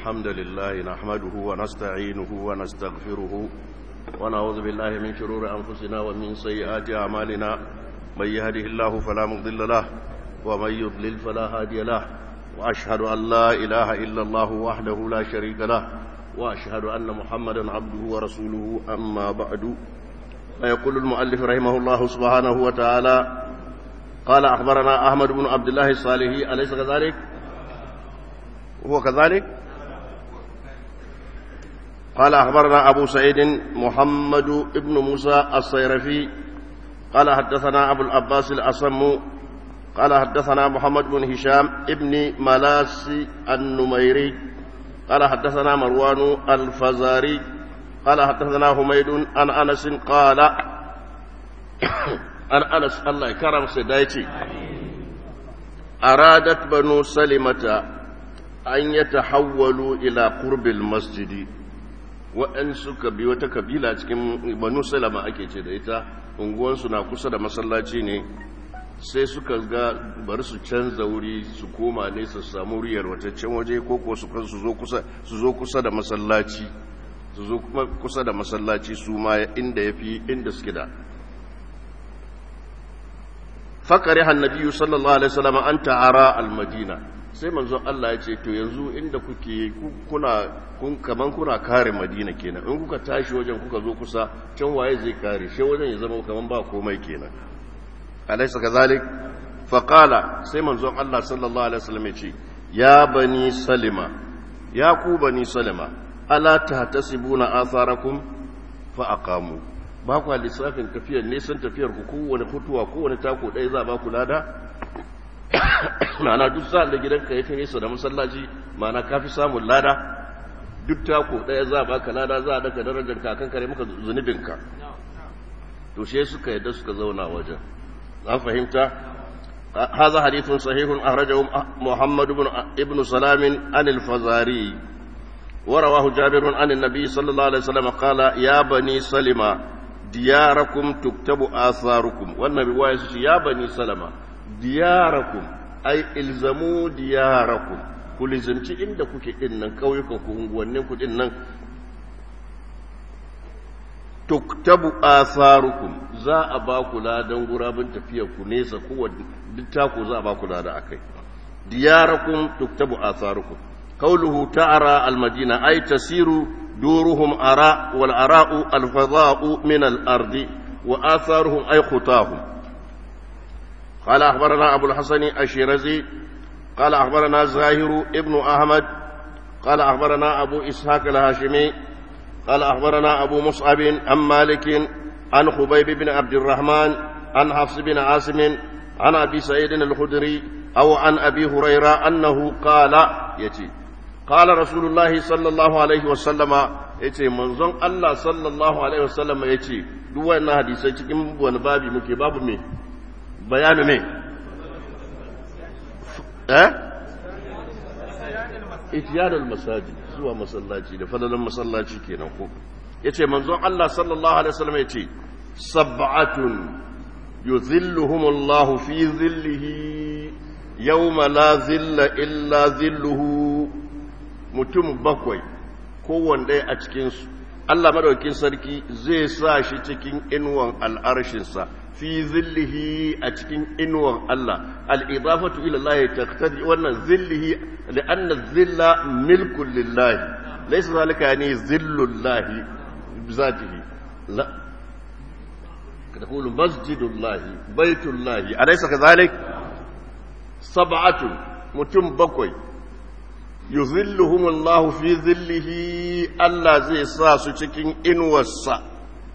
الحمد لله نحمده ونستعينه ونستغفره ونعوذ بالله من شرور أنفسنا ومن سيئات أعمالنا من يهده الله فلا مضل له ومن يضلل فلا هادي له وأشهد أن لا إله إلا الله وحده لا شريك له وأشهد أن محمدا عبده ورسوله أما بعد فيقول المؤلف رحمه الله سبحانه وتعالى قال أخبرنا أحمد بن عبد الله الصالحي أليس كذلك؟ هو كذلك؟ قال أخبرنا أبو سعيد محمد بن موسى الصيرفي قال حدثنا أبو العباس الأصم قال حدثنا محمد بن هشام ابن ملاس النميري قال حدثنا مروان الفزاري قال حدثنا حميد عن أنس قال عن أنس الله كرم سيدايتي أرادت بنو سلمة أن يتحولوا إلى قرب المسجد waɗansu kabi wata kabila cikin banu salama ake ce da ita unguwansu na kusa da masallaci ne sai suka ga bari su canza wuri su koma ne su samu riyar wataccen waje ko ko su zo kusa da masallaci su zo kusa da masallaci su ma inda ya fi inda suke da fakari hannabiyu sallallahu alaihi wasallam an ta'ara al-madina sai manzon Allah ya ce to yanzu inda kuke kuna kun kaman kuna kare Madina kenan in kuka tashi wajen kuka zo kusa can waye zai kare shi wajen ya zama kaman ba komai kenan alaysa kazalik fa qala sai manzon Allah sallallahu alaihi wasallam ya ce ya bani salima ya ku bani salima ala tahtasibuna atharakum fa aqamu ba ku lissafin tafiyar nisan tafiyar ku kowane hutuwa kowane tako ɗaya za ba ku lada ma'ana duk sa'an da gidanka ya fi nesa da masallaci ma'ana ka fi samun lada duk tako ɗaya za baka lada za a daga darajar kakan kare maka zunubinka to she suka yadda suka zauna wajen an fahimta هذا حديث صحيح أخرجه محمد بن ابن سلام عن الفزاري ورواه جابر عن النبي صلى الله عليه وسلم قال يا بني سلمة دياركم تكتب آثاركم والنبي وايس يا بني سلمة diyarakum ai ilzamu diyarakum ku lizimci inda kuke din nan kauyukan ku unguwannin ku din nan tuktabu atharukum za a ba ku ladan gurabin tafiyar ku nesa kowanne duk taku za a ba ku lada akai diyarakum tuktabu atharukum qawluhu ta'ara almadina ay tasiru duruhum ara wal ara'u alfadha'u min al-ardi wa atharuhum ay khutahum قال أخبرنا أبو الحسن الشيرزي قال أخبرنا زاهر ابن أحمد قال أخبرنا أبو إسحاق الهاشمي قال أخبرنا أبو مصعب عن مالك عن خبيب بن عبد الرحمن عن حفص بن عاصم عن أبي سعيد الخدري أو عن أبي هريرة أنه قال يتي قال رسول الله صلى الله عليه وسلم yace manzon Allah sallallahu alaihi wasallam yace duk wannan hadisai cikin wani babi muke babu me bayanu ne eh itiyadul masajid zuwa masallaci da fadalan masallaci kenan ko yace manzon Allah sallallahu alaihi wasallam yace sab'atun yuzilluhumullahu fi zillihi yawma la zilla illa zilluhu mutum bakwai kowanne a cikin su Allah madaukakin sarki zai sa shi cikin inuwan al'arshinsa fi zillihi a cikin inuwan Allah al'idafatu ila Allah taqtadi wannan zillihi li'anna zilla milkun lillahi laysa zalika yani zillullahi bizatihi la تقول مسجد الله بيت الله أليس كذلك سبعة متم بكوي يظلهم الله في ظله الله زي ساسو cikin inuwarsa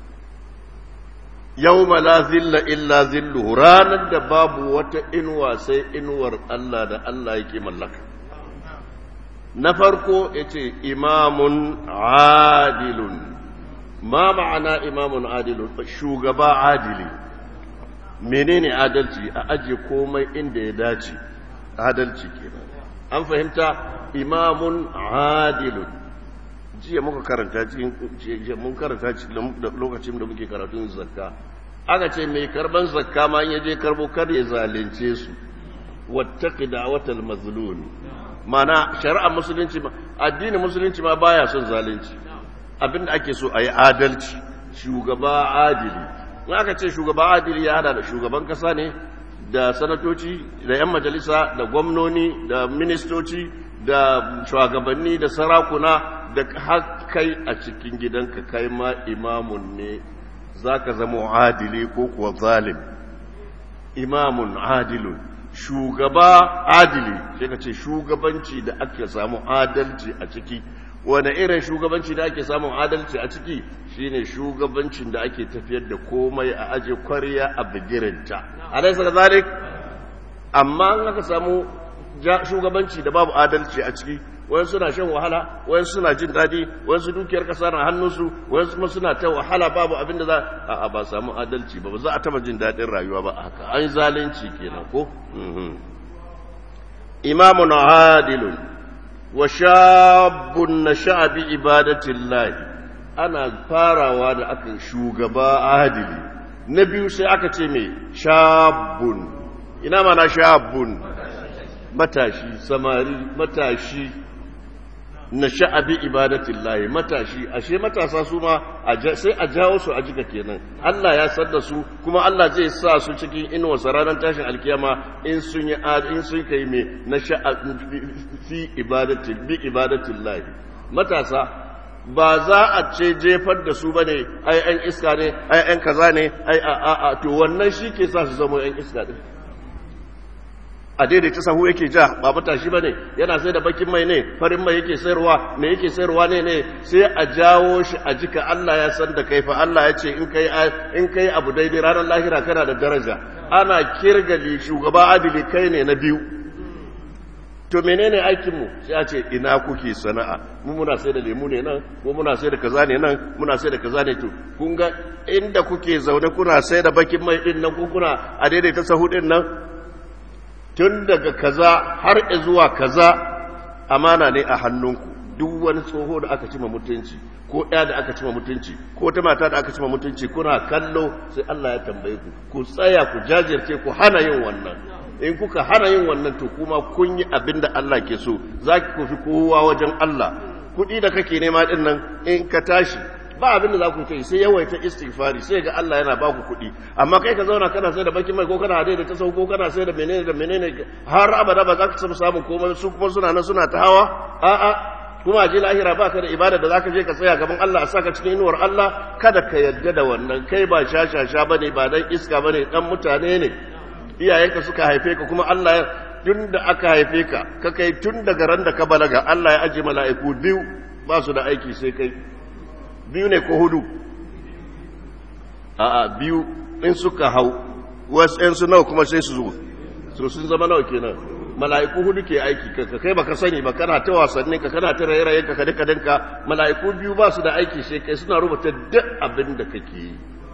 yawma la zilla illa zilluhu ranar da babu wata inuwa sai inuwar Allah da Allah yake mallaka na farko yace imamun adilun ma ma'ana imamun adilun shugaba adili menene adalci a aje komai inda ya dace adalci kenan an fahimta imamun adilun jiya muka karanta cikin mun karanta lokacin da muke karatun zakka aka ce mai karban zakka ma in yaje karbo kar ya zalunce su wattaqi da'watal mazlum mana shari'ar musulunci ma addinin musulunci ma baya son zalunci abinda ake so a yi adalci shugaba adili in aka ce shugaba adili ya hada da shugaban kasa ne da sanatoci da 'yan majalisa da gwamnoni da ministoci da shugabanni da sarakuna da kai a cikin gidanka kai ma imamun ne za ka zama adili ko kuwa zalim imamun adilun shugaba adili sai ka ce shugabanci da ake samu adalci a ciki wane irin shugabanci da ake samun adalci a ciki shine shugabancin da ake tafiyar da komai a aje kwarya a bigirinta alaisa da zalik amma an aka samu shugabanci da babu adalci a ciki wani suna shan wahala wani suna jin daɗi wani su dukiyar ƙasa na hannunsu wani kuma suna ta wahala babu abin da za a ba samu adalci ba ba za a taba jin daɗin rayuwa ba haka an zalunci kenan ko imamun adilun wa shabun na sha'abi ibadatin lahi ana farawa da aka shugaba adili na biyu sai aka ce mai shabun ina mana shabun matashi samari matashi na sha'abi ibadatin lahi matashi ashe matasa su ma sai a jawo su a jika kenan Allah ya san da su kuma Allah zai sa su cikin inuwa ranar tashin alkiyama in sun yi in sun kai me na fi ibadatin bi ibadatin lahi matasa ba za a ce jefar da su bane ai an iska ne ai an kaza ne ai a a to wannan shi ke sa su zama yan iska din a daidaita sahu yake ja ba matashi ba ne yana sai da bakin mai ne farin mai yake sayarwa me yake sayarwa ne ne sai a jawo shi a jika Allah ya san da kai fa Allah ya ce in kai in kai abu daidai ranar lahira kana da daraja ana kirgali shugaba adili kai ne na biyu to menene aikin mu sai a ce ina kuke sana'a mu muna sai da lemu ne nan ko muna sai da kaza ne nan muna sai da kaza ne to kun ga inda kuke zaune kuna sai da bakin mai din nan ko kuna a daidaita sahu din nan tun daga kaza har zuwa kaza amana ne a hannunku duk wani tsoho da aka cima mutunci ko ɗaya da aka cima mutunci ko ta mata da aka cima mutunci kuna kallo sai Allah ya tambaye ku ku tsaya ku jajirce ku hana yin wannan in kuka hana yin wannan to kuma kun yi abin da Allah ke so za ki kofi kowa wajen Allah kuɗi da kake nema ɗin nan in ka tashi ba abin da za ku kai sai yawaita istighfari sai ga Allah yana ba ku kuɗi amma kai ka zauna kana sai da bakin mai ko kana da ta sau ko kana sai da menene da menene har abada ba za ka samu samun komai su kuma suna nan suna ta hawa a'a kuma je lahira ba ka da ibada da za ka je ka tsaya gaban Allah a saka cikin inuwar Allah kada ka yadda da wannan kai ba shashasha bane ba dan iska bane dan mutane ne iyayenka suka haife ka kuma Allah ya tun da aka haife ka ka kai tun daga ran da ka balaga Allah ya aje mala'iku biyu ba su da aiki sai kai biyu ne ko hudu a'a biyu in suka hau wasu ‘yan su nawa kuma sai su zo so sun zama nawa kenan mala'iku hudu ke aiki ka kai baka sani ba kana ta wasanni ka kana ta raye-raye ka kada kadanka mala'iku biyu ba su da aiki sai kai suna rubuta duk abin da kake yi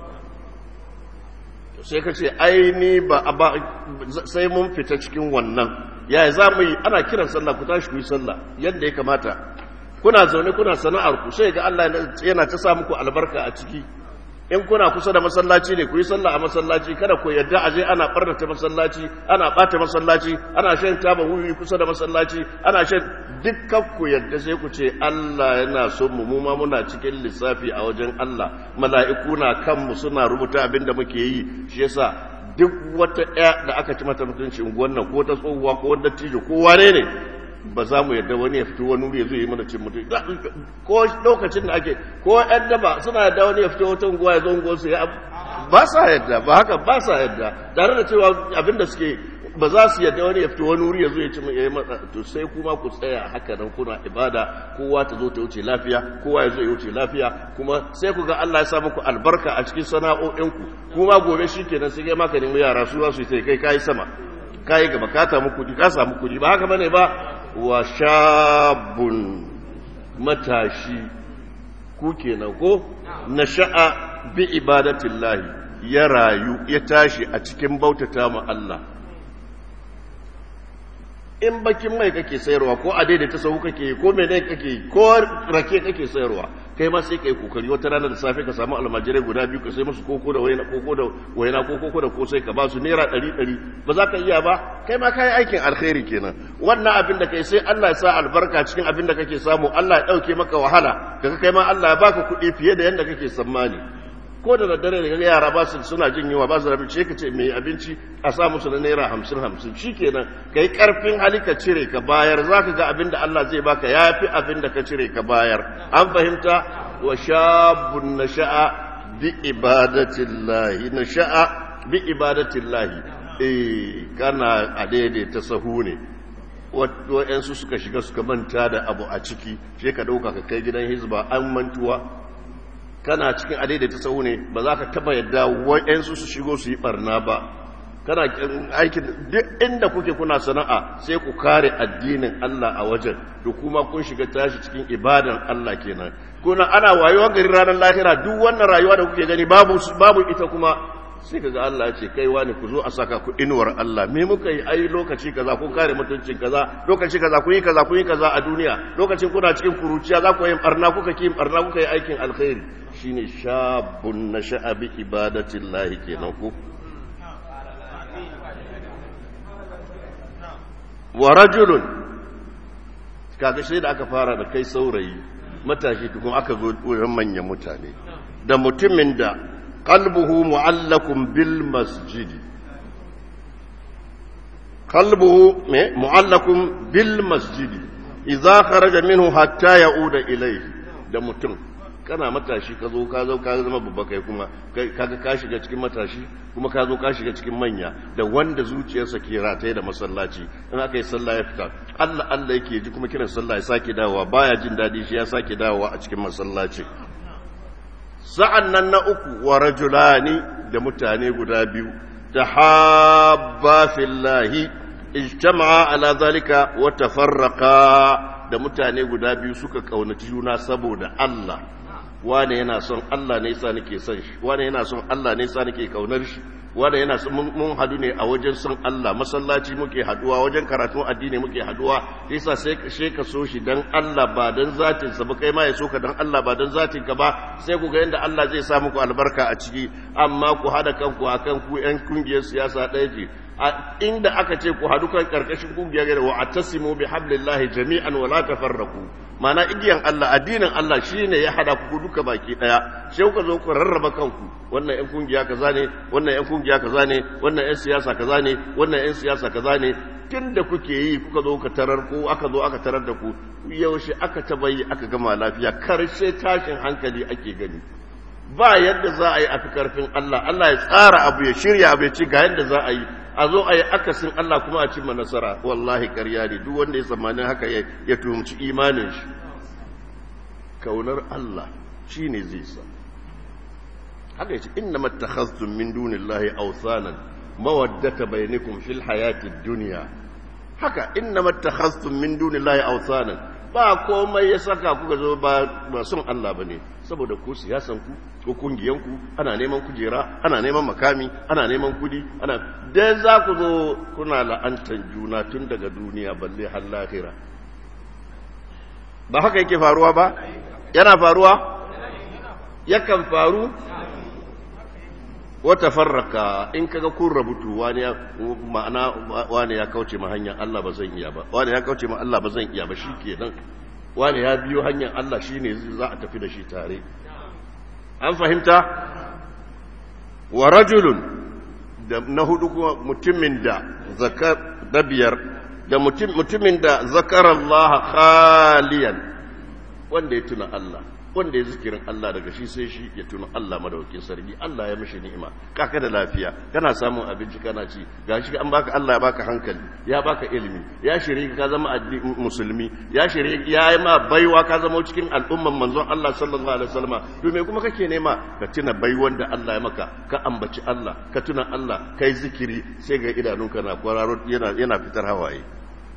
sai ka ce aini ba sai mun fita cikin wannan yaya za mu yi ana kiran sallah ku tashi ku yi sallah yadda ya kamata kuna zaune kuna sana'ar ku sai ga Allah yana ta sa muku albarka a ciki in kuna kusa da masallaci ne ku yi sallah a masallaci kada ku yadda aje ana barnata masallaci ana bata masallaci ana shan taba wuyi kusa da masallaci ana shan dukkan ku yadda sai ku ce Allah yana son mu mu ma muna cikin lissafi a wajen Allah mala'iku na kanmu suna rubuta abin da muke yi shi yasa duk wata ɗaya da aka ci mata mutunci unguwan nan ko ta tsohuwa ko wanda tijo ko wane ne ba za mu yadda wani ya fito wani wuri ya zo yi mana cin mutum ko lokacin da ake ko yan daba suna yadda wani ya fito wata unguwa ya zo unguwar su ya ba sa yadda ba haka ba sa yadda tare da cewa abin da suke ba za su yadda wani ya fito wani wuri ya zo ya ci ya yi mata to sai kuma ku tsaya haka nan kuna ibada kowa ta zo ta wuce lafiya kowa ya zo ya wuce lafiya kuma sai ku ga Allah ya sa muku albarka a cikin sana'o'inku kuma gobe shikenan sai kai maka nemi yara su za su yi sai kai kai sama kai gaba ka samu kudi ka samu kudi ba haka bane ba wa shabun matashi ku kenan ko nasha'a bi ibadatillahi ya rayu ya tashi a cikin bautata ma Allah in bakin mai kake sayarwa ko a daidaita sahu kake ko mene kake ko rake kake sayarwa kai ma sai kai kokari wata rana da safe ka samu almajirai guda biyu ka sai musu koko da waina koko da waina ko koko da kosai ka ba su naira ɗari ɗari ba za ka iya ba kai ma kai aikin alkhairi kenan wannan abin da kai sai Allah ya sa albarka cikin abin da kake samu Allah ya ɗauke maka wahala kaga kai ma Allah ya baka kuɗi fiye da yadda kake tsammani ko da daddare da kaga yara ba su suna jin yunwa ba su da abinci ka ce mai abinci a sa musu na naira hamsin hamsin shikenan kai karfin hali ka cire ka bayar za ka ga abin da Allah zai baka ya fi abin da ka cire ka bayar an fahimta wa shabun nasha'a bi ibadatillahi nasha'a bi ibadatillahi eh kana a daidaita sahu ne wa'yansu suka shiga suka manta da abu a ciki sai ka ɗauka ka kai gidan hizba an mantuwa kana cikin adaidaita sahu ne ba za ka taba yadda wa'yansu su shigo su yi barna ba kana aikin duk inda kuke kuna sana'a sai ku kare addinin Allah a wajen da kuma kun shiga tashi cikin ibadan Allah kenan kuna ana wayewa gari ranar lahira duk wannan rayuwa da kuke gani babu babu ita kuma sai kaga Allah ya ce kai wani ku zo a saka ku inuwar Allah me muka yi ai lokaci kaza kun kare mutuncin kaza lokaci kaza kun yi kaza kun yi kaza a duniya lokacin kuna cikin kuruciya za ku yi barna kuka ki barna kuka yi aikin alkhairi shine shabun nasha'a bi ibadatillahi kenan ku wa rajulun kaga sai da aka fara da kai saurayi matashi tukun aka zo wurin manyan mutane da mutumin da qalbuhu mu'allakun bil masjidi qalbuhu me mu'allakun bil masjidi idza kharaja minhu hatta ya'uda ilayhi da mutum kana matashi ka zo ka zo ka zama babba kai kuma kaga ka shiga cikin matashi kuma ka zo ka shiga cikin manya da wanda zuciyarsa ke rataye da masallaci in aka yi sallah ya fita Allah Allah yake ji kuma kiran sallah ya sake dawowa baya jin dadi shi ya sake dawowa a cikin masallaci sa'an nan na uku wa rajulani da mutane guda biyu tahabba fillahi ijtama'a ala zalika wa tafarraqa da mutane guda biyu suka kaunaci juna saboda Allah wane yana son Allah ne yasa nake son shi wane yana son Allah ne yasa nake kaunar shi wane yana son mun hadu ne a wajen son Allah masallaci muke haduwa wajen karatu addini muke haduwa yasa sai sai ka so shi dan Allah ba dan zatin sa ba kai ma ya so ka dan Allah ba dan zatin ka ba sai ku ga yanda Allah zai sa muku albarka a ciki amma ku hada kanku akan ku yan kungiyar siyasa ɗaya ce a inda aka ce ku hadu kan karkashin kungiyar gare wa atasimu bi hablillahi jami'an wa la tafarraqu mana igiyan Allah addinin Allah shine ya hada ku duka baki daya sai kuka zo ku rarraba kanku wannan yan kungiya kaza ne wannan yan kungiya kaza ne wannan yan siyasa kaza ne wannan yan siyasa kaza ne tunda kuke yi kuka zo ka tarar ko aka zo aka tarar da ku yaushe aka tabayi aka gama lafiya karshe tashin hankali ake gani ba yadda za a yi a fi karfin Allah Allah ya tsara abu ya shirya abu ya ci ga yadda za a yi a zo a yi akasin Allah kuma a cimma nasara wallahi ƙarya ne duk wanda ya tsammanin haka ya tuhumci imanin shi kaunar Allah shi ne zai sa haka yace inna mattakhaztum min dunillahi awsanan mawaddata bainakum fil hayati dunya haka inna mattakhaztum min dunillahi awsanan ba komai ya saka kuka zo ba ba son Allah bane saboda ku siyasan ku ko kungiyan ku ana neman kujera ana neman makami ana neman kudi ana dan za ku zo kuna la'antan juna tun daga duniya balle har lahira ba haka yake faruwa ba yana faruwa yakan faru wata farraka in kaga kun rabutu wani ya ma'ana wani ya kauce ma hanyar Allah ba zan iya ba wani ya kauce ma Allah ba zan iya ba shikenan wani ya biyo hanyar Allah shine za a tafi da shi tare an fahimta wa rajulun da na hudu kuma mutumin da zakar da biyar da mutumin da zakar Allah khaliyan wanda ya tuna Allah wanda ya zikirin Allah daga shi sai shi ya tuna Allah madaukakin sarki Allah ya mishi ni'ima kaka da lafiya kana samun abinci kana ci gashi an baka Allah ya baka hankali ya baka ilimi ya shirye ka zama musulmi ya shirye ya yi ma baiwa ka zama cikin al'umman manzon Allah sallallahu alaihi wasallam to me kuma kake nema ka tuna baiwan da Allah ya maka ka ambaci Allah ka tuna Allah kai zikiri sai ga idanunka na kwararo yana yana fitar hawaye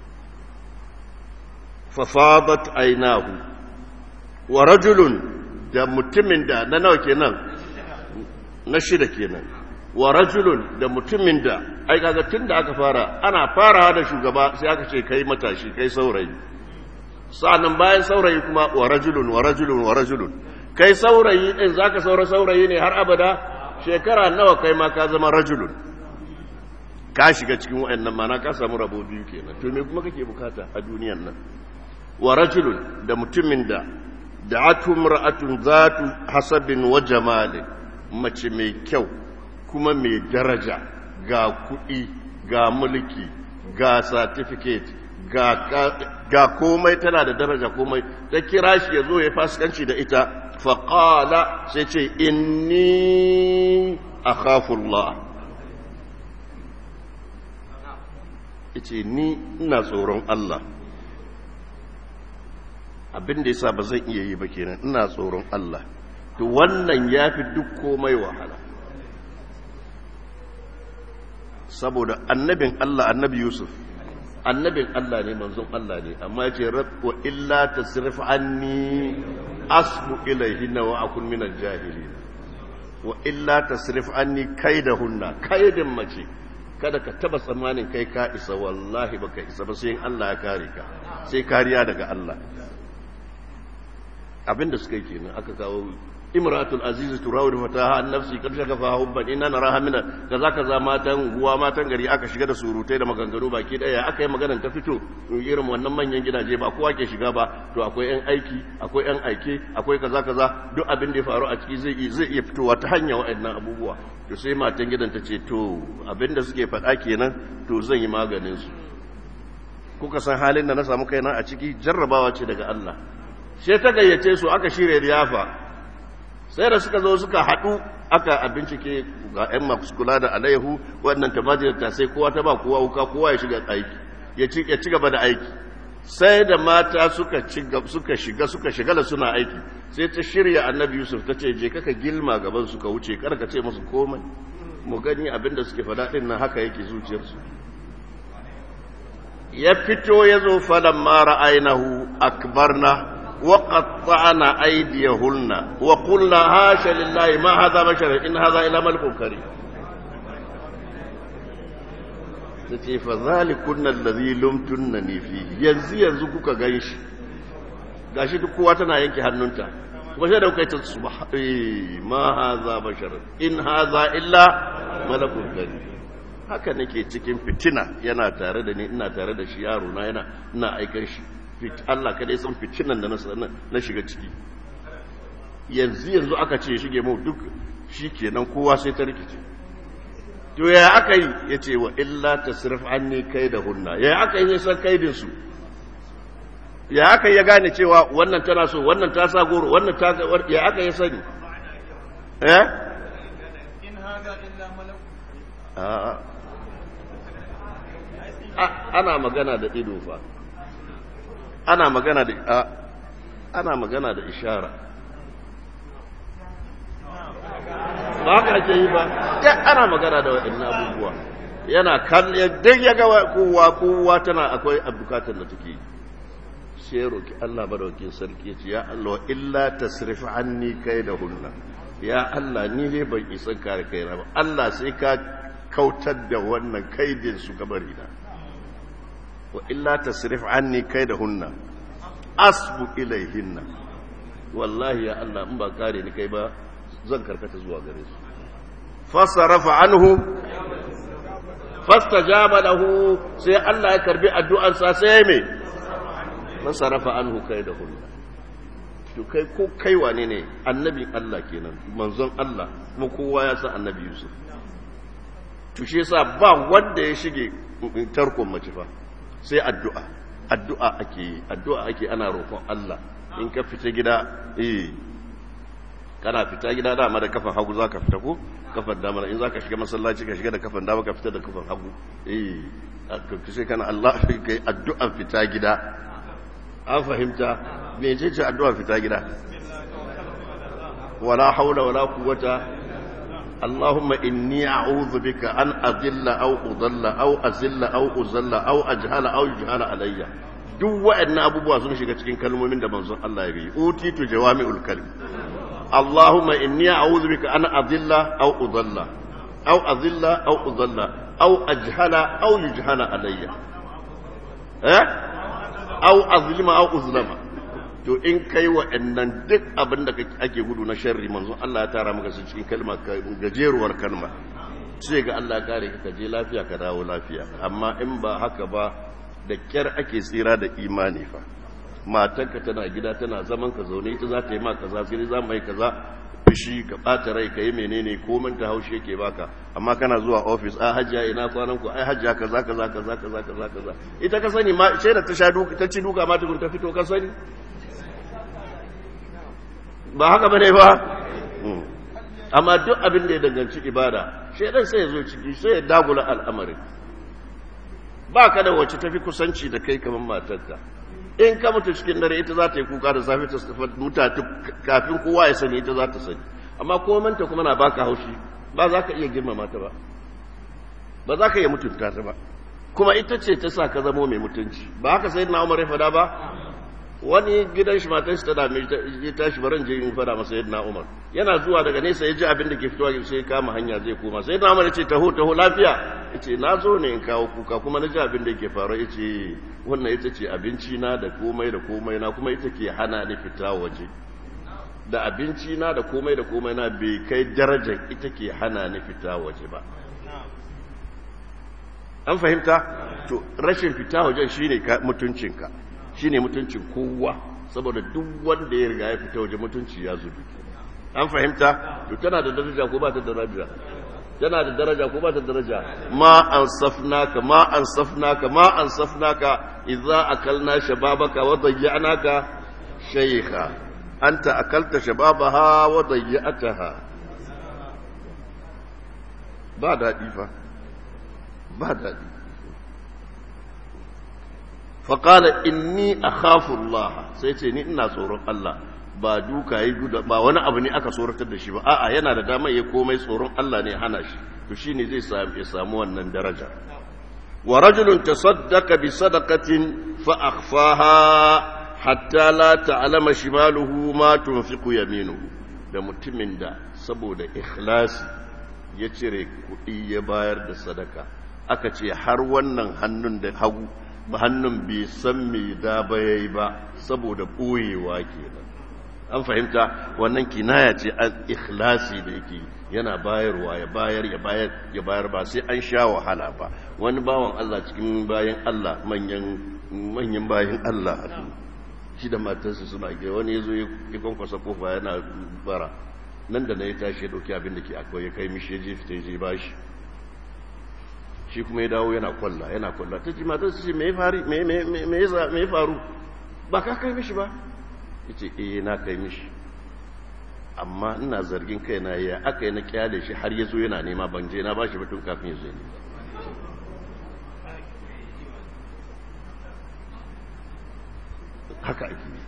fa fadat aynahu wa rajulun da mutumin da na nawa kenan na shida kenan wa rajulun da mutumin da ai kaga tun da aka fara ana farawa da shugaba sai aka ce kai matashi kai saurayi sa'annan bayan saurayi kuma wa rajulun wa rajulun wa rajulun kai saurayi din zaka saura saurayi ne har abada shekara nawa kai ma ka zama rajulun ka shiga cikin wayannan mana ka samu rabo biyu kenan to me kuma kake bukata a duniyan nan wa rajulun da mutumin da da'atu mar'atun zatu hasabin wa jamalin mace mai kyau kuma mai daraja ga kuɗi ga mulki ga certificate ga komai tana da daraja komai ta kira shi ya zo ya fasikanci da ita faƙala sai ce inni a khafullah ce ni ina tsoron Allah abin da yasa ba zan iya yi ba kenan ina tsoron Allah to wannan ya fi duk komai wahala saboda annabin Allah annabi Yusuf annabin Allah ne manzon Allah ne amma ya ce wa illa tasrif anni asbu ilayhinna wa akun minal jahilin wa illa tasrif anni kaidahunna kaidin mace kada ka taba tsammanin kai ka isa wallahi baka isa ba sai Allah ya kare ka sai kariya daga Allah abinda suka yi kenan aka kawo imratul aziz turawid fataha an nafsi kad shakafa hubban inna naraha min kaza kaza matan guwa matan gari aka shiga da surutai da maganganu baki daya aka yi maganar ta fito irin wannan manyan gidaje ba kowa ke shiga ba to akwai yan aiki akwai yan aike akwai kaza kaza duk abin da ya faru a ciki zai zai iya fitowa ta hanya waɗannan abubuwa to sai matan gidan ta ce to abin da suke faɗa kenan to zan yi maganin su kuka san halin da na samu kaina a ciki jarrabawa ce daga Allah sai ta gayyace su aka shirya riyafa sai da suka zo suka haɗu aka a bincike ga 'yan masu kula da alayyahu wannan tamajin ta sai kowa ta ba kowa wuka kowa ya shiga aiki ya ci gaba da aiki sai da mata suka suka shiga suka shigala suna aiki sai ta shirya annabi yusuf ta ce je kaka gilma gaban suka wuce kar ka ce musu komai mu gani abinda suke faɗa ɗin nan haka yake zuciyarsu ya fito ya zo falan mara ainihu akbarna وقطعنا أيديهن وقلنا هاشا لله ما هذا بشر إن هذا إلا ملك كريم tace fa zalikun allazi lumtunni fi yanzu yanzu kuka ganshi gashi duk kowa tana yanke hannunta kuma sai da kai ta subha ma hadha bashar in hadha illa malakun karim haka nake cikin fitina yana tare da ni ina tare da shi yaro na yana ina aikar shi Allah kada san fitinan da na shiga ciki yanzu yanzu aka ce shige mu duk shi kenan kowa sai ta rikice to ya aka yi ya ce wa illa ta sirf anni kai da hunna ya aka yi san kaidin su ya aka ya gane cewa wannan tana so wannan ta sa goro wannan ta ya aka yi sani eh in haza illa malak ana magana da ido fa ana magana da ana magana da ishara ba haka ake yi ba ya ana magana da waɗannan abubuwa yana kalle duk ya ga kowa kowa tana akwai bukatar da take yi sai roki Allah madaukakin sarki yace ya Allah illa tasrif anni hunna ya Allah ni ne ban isa kare kaina ba Allah sai ka kautar da wannan kaidin su gabari na wa illa tasrif anni kaidahunna asbu ilaihinna wallahi ya Allah in ba kare ni kai ba zan karkata zuwa gare su fasarafa anhu fastajaba lahu sai Allah ya karbi addu'an sa sai me fasarafa anhu kaidahunna to kai ko kai wane ne annabin Allah kenan manzon Allah kuma kowa ya san annabi Yusuf to shi yasa ba wanda ya shige tarkon mace fa sai addu'a addu'a ake yi addu'a ake ana roƙon Allah in ka fita gida eh kana fita gida dama da kafan hagu zaka fita ko kafan dama in zaka shiga masallaci ka shiga da kafan dama ka fita da kafan hagu eh sai kana Allah kai addu'an fita gida an fahimta me ce ce addu'an fita gida wala haula wala quwwata اللهم إني أعوذ بك أن أذل أو أضل أو أزل أو أزل أو أجهل أو يجهل علي duk waɗannan abubuwa sun shiga cikin kalmomin da manzon Allah ya yi utitu jawami'ul kalim Allahumma inni a'udhu bika an adilla aw udalla aw azilla aw udalla aw ajhala aw yujhala alayya eh au azlima au uzlama to in kai wa'annan duk abin da ake gudu na sharri manzo Allah ya tara maka su cikin kalma gajeruwar kalma sai ga Allah kare ka je lafiya ka dawo lafiya amma in ba haka ba da kyar ake tsira da imani fa matanka tana gida tana zaman ka zaune ita za ta yi ma kaza sai za mu yi kaza fushi ka ɓata rai ka yi menene komin ta haushi yake baka amma kana zuwa ofis a hajjiya ina kwanan ku ai hajjiya kaza kaza kaza kaza kaza kaza ita ka sani ma sai da ta sha duka ta ci duka ma tukun ta fito ka sani ba haka bane ba amma duk abin da ya danganci ibada shaidan sai ya zo ciki sai ya dagula al'amarin ba ka da wacce tafi kusanci da kai kamar matarka in ka mutu cikin dare ita za ta yi kuka da safe ta mutatu kafin kowa ya sani ita za ta sani amma komanta kuma na baka haushi ba za ka iya girmama ta ba ba za ka iya mutunta ta ba kuma ita ce ta sa ka zamo mai mutunci ba haka sai na umar ya fada ba wani gidan shi matan shi ta dame ya tashi baran je in fada masa yadda umar yana zuwa daga nesa ya ji abin da ke fitowa sai kama hanya zai koma sai na umar ya ce taho taho lafiya ya ce na zo ne in kawo kuka kuma na ji abin da ke faru ya ce wannan ita ce abinci na da komai da komai na kuma ita ke hana ni fita waje da abinci na da komai da komai na bai kai darajar ita ke hana ni fita waje ba an fahimta to rashin fita wajen shine mutuncinka shine mutuncin kowa saboda duk wanda ya riga ya fita waje mutunci ya zubi an fahimta to tana da daraja ko ba ta da daraja tana da daraja ko ba ta da daraja ma ansafnaka ma ansafnaka ma ansafnaka idza akalna shababaka wa dayya'naka shaykha anta akalta shababaha wa dayya'taha ba daɗi fa ba daɗi faƙala inni a Allah sai ce ni ina tsoron Allah ba duka yi guda ba wani abu ne aka tsoratar da shi ba a'a yana da damar ya komai tsoron Allah ne hana shi to shine zai samu ya samu wannan daraja wa rajulun tasaddaqa bi sadaqatin fa akhfaha hatta la ta'lama shimaluhu ma tunfiqu yaminuhu da mutumin da saboda ikhlasi ya cire kuɗi ya bayar da sadaka aka ce har wannan hannun da hagu ba hannun bai san me da ba yayi ba saboda ɓoyewa kenan an fahimta wannan kinaya ce an ikhlasi da yake yana bayarwa ya bayar ya bayar ya bayar ba sai an sha wahala ba wani bawan Allah cikin bayan Allah manyan manyan bayan Allah shi da matarsa suna ge wani yazo ya kwankwasa kofa yana bara nan da na ya tashi ya dauki abin da ke akwai ya kai mishi ya je fita ya je bashi shi kuma ya dawo yana kwalla yana kwalla ta ji matar su ce me ya faru ba ka kai mishi ba ya ce eh na kai mishi amma ina zargin kai na ya aka yi na kyale shi har ya zo yana nema ban je na ba shi batun kafin ya zo ne haka ake yi